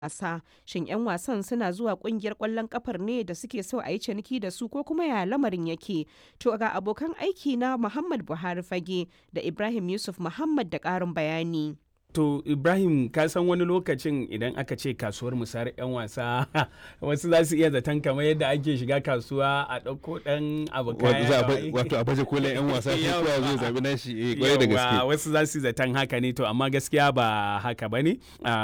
wasa. Shin 'yan wasan suna zuwa kungiyar ƙwallon kafar ne da suke so a yi ciniki da su ko kuma ya lamarin yake? To ga abokan aiki na Muhammad Buhari Fage da Ibrahim Yusuf Muhammad da ƙarin bayani. To Ibrahim ka san wani lokacin idan aka ce kasuwar musayar 'yan wasa wasu za su iya zaton kamar yadda ake shiga kasuwa a ɗauko ɗan abu kaya wato a baje kolin 'yan wasa sai kowa zai zabi nashi eh kwarai da gaske wasu za su zaton haka ne to amma gaskiya ba haka bane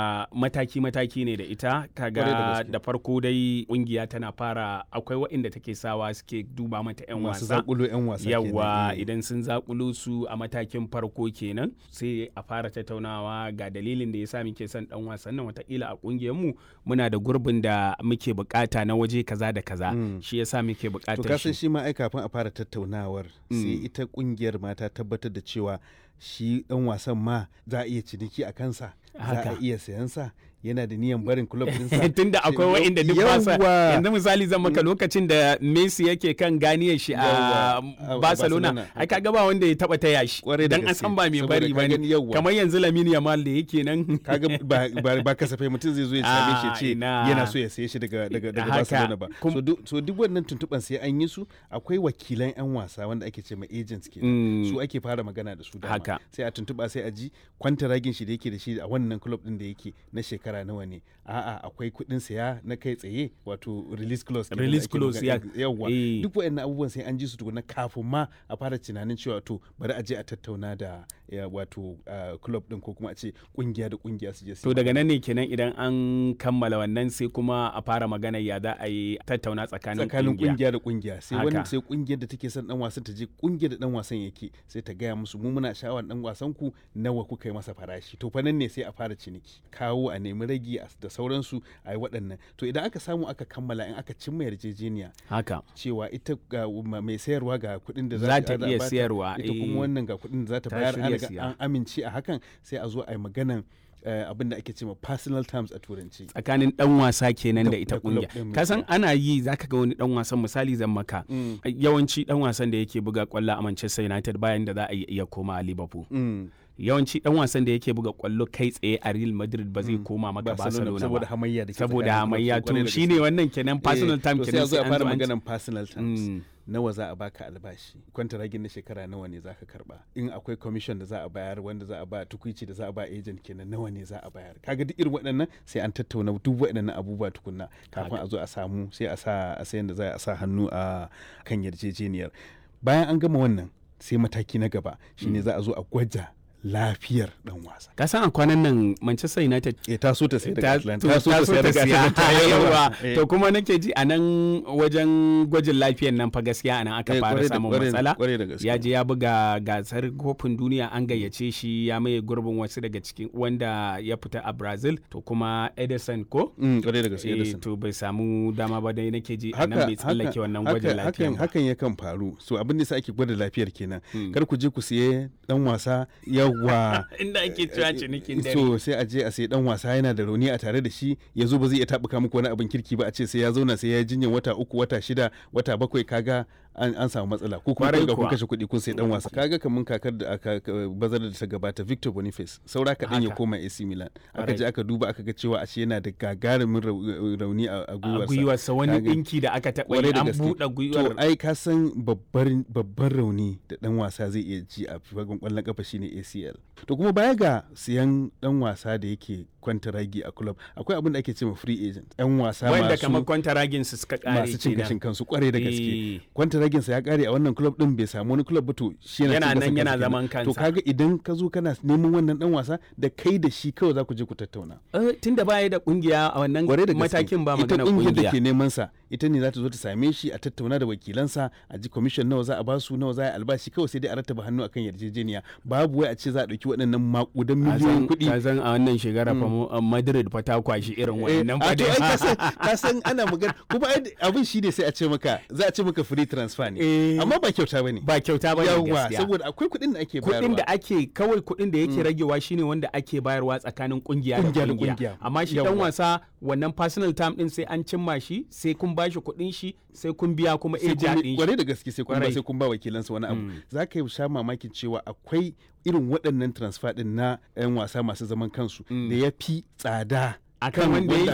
mataki mataki ne da ita kaga da farko dai kungiya tana fara akwai waɗanda take sawa suke duba mata 'yan wasa zakulo 'yan wasa yawa idan sun zakulo su a matakin farko kenan sai a fara tattaunawa ga dalilin da ya sa muke son dan wasan nan watakila a kungiyar mu muna da gurbin da muke bukata na waje kaza da kaza shi yasa muke bukatar to kasan shi ma ai kafin a fara tattaunawar sai ita kungiyar ma ta tabbatar da cewa shi dan wasan ma za a iya ciniki a kansa za a iya sayan sa yana da niyan barin club dinsa tunda akwai wa'inda duk basa yanzu misali zan maka lokacin da Messi yake kan ganiyar shi a Barcelona ai kaga ba wanda ya taba taya shi dan an san ba mai bari bane kamar yanzu Lamine Yamal da yake nan kaga ba kasafai mutum zai zo ya same shi ce yana so ya saye shi daga daga daga Barcelona ba so duk wannan tuntuban sai an yi su akwai wakilan yan wasa wanda ake ce ma agents ke su ake fara magana da su dama sai a tuntuba sai a ji kwantaragin shi da yake da shi a wannan club din da yake na shekara shekara nawa ne a'a akwai kuɗin saya na kai tsaye wato release clause release clause ya yawa duk wayannan abubuwan sai an ji su tukuna kafin ma a fara tunanin cewa to bari a je a tattauna da wato club din ko kuma a ce kungiya da kungiya su je to daga nan ne kenan idan an kammala wannan sai kuma a fara magana ya za a yi tattauna tsakanin tsakanin kungiya da kungiya sai wannan sai kungiyar da take son dan wasan ta je kungiyar da dan wasan yake sai ta gaya musu mu muna sha'awar dan wasan ku nawa kuka yi masa farashi to fa nan ne sai a fara ciniki kawo a nemi ragi da sauransu a yi waɗannan to idan aka samu aka kammala in aka cimma yarjejeniya haka cewa ita ga mai sayarwa ga kuɗin da za ta iya sayarwa ita kuma wannan ga kuɗin da za ta bayar an amince a hakan sai a zo a yi maganan Uh, abin da ake cewa personal terms a turanci tsakanin dan wasa kenan da ita kungiya kasan ana yi zaka ga wani dan wasan misali zan maka mm. yawanci dan wasan da yake buga kwallo a Manchester United bayan da za a iya koma a Liverpool mm. yawanci dan wasan da yake buga kwallo kai tsaye a Real Madrid ba zai koma maka Barcelona saboda hamayya da saboda hamayya to shine wannan kenan personal time kenan sai a fara maganan personal terms nawa za a baka albashi kwantaragin na shekara nawa ne za ka karba in akwai commission da za a bayar wanda za a ba tukuici da za a ba agent kenan nawa ne za a bayar kaga duk irin waɗannan sai an tattauna duk waɗannan abubuwa tukunna kafin a zo a samu sai a sa a sayan da za a sa hannu a kan yarjejeniyar bayan an gama wannan sai mataki na gaba shine za a zo a gwaja lafiyar dan wasa. Ka san a kwanan nan Manchester United e ta so ta sai daga Atlanta ta so ta sai daga yawa to kuma nake ji a nan wajen gwajin lafiyar nan fa gaskiya anan aka fara samun matsala ya je ya buga gasar kofin duniya an gayyace shi ya maye gurbin wasu daga cikin wanda ya fita a Brazil to kuma Edison ko kware da gaske Edison to bai samu dama ba dai nake ji a nan bai tsallake wannan gwajin lafiyar hakan yakan faru so abin da sa ake gwada lafiyar kenan kar ku je ku siye dan wasa yawa inda ake cewa cinikin dare so sai a je a sai dan wasa yana da rauni a tare da shi ya zo ba zai iya tabuka muku wani abin kirki ba a ce sai ya zauna sai ya jinyan wata uku wata shida wata bakwai kaga an, an samu matsala ko kuma ga kun kashe kuɗi kun sai dan wasa kaga kamun kakar da aka bazar da ta gabata Victor Boniface saura kaɗan ya koma AC Milan aka je aka duba aka ga cewa ashe yana da gagarumin rauni a gwiwarsa gwiwarsa wani dinki da aka taɓa yi an buɗe gwiwar to ai ka san babbar babbar rauni da dan wasa zai iya ji a fagen kwallon kafa shine ACL to kuma baya ga siyan dan wasa da yake kwantaragi a club akwai abin da ake cewa free agent yan wasa wanda kamar kwantaragin su suka kare masu cin gashin kansu kware da gaske kwantaragin sa ya kare a wannan club din bai samu wani club ba to shi yana nan yana zaman kansa to kaga idan ka zo kana neman wannan dan wasa da kai da shi kawai za ku je ku tattauna tunda baya da kungiya a wannan matakin ba magana kungiya ita da ke neman sa ita ne za ta zo ta same shi a tattauna da wakilansa a ji commission nawa za a basu nawa za a albashi kawai sai dai a rattaba hannu akan yarjejeniya babu wai a ce za a dauki waɗannan makudan miliyoyin kuɗi ka san a wannan shekara fa Madrid fa ta kwashi irin wannan fa dai ka san ana magana kuma abin shi ne sai a ce maka za a ce maka free transfer ne amma ba kyauta bane ba kyauta bane yawa saboda akwai kuɗin da ake bayarwa kuɗin da ake kawai kuɗin da yake ragewa shine wanda ake bayarwa tsakanin kungiya da kungiya amma shi dan wasa wannan personal time din sai an cimma shi sai kun bashi kuɗin shi sai kun biya kuma eja din shi kwarai da gaske sai kun ba sai kun ba wakilansa wani abu za ka yi sha mamakin cewa akwai irin waɗannan transfer din na 'yan wasa masu zaman kansu da ya fi tsada akan wanda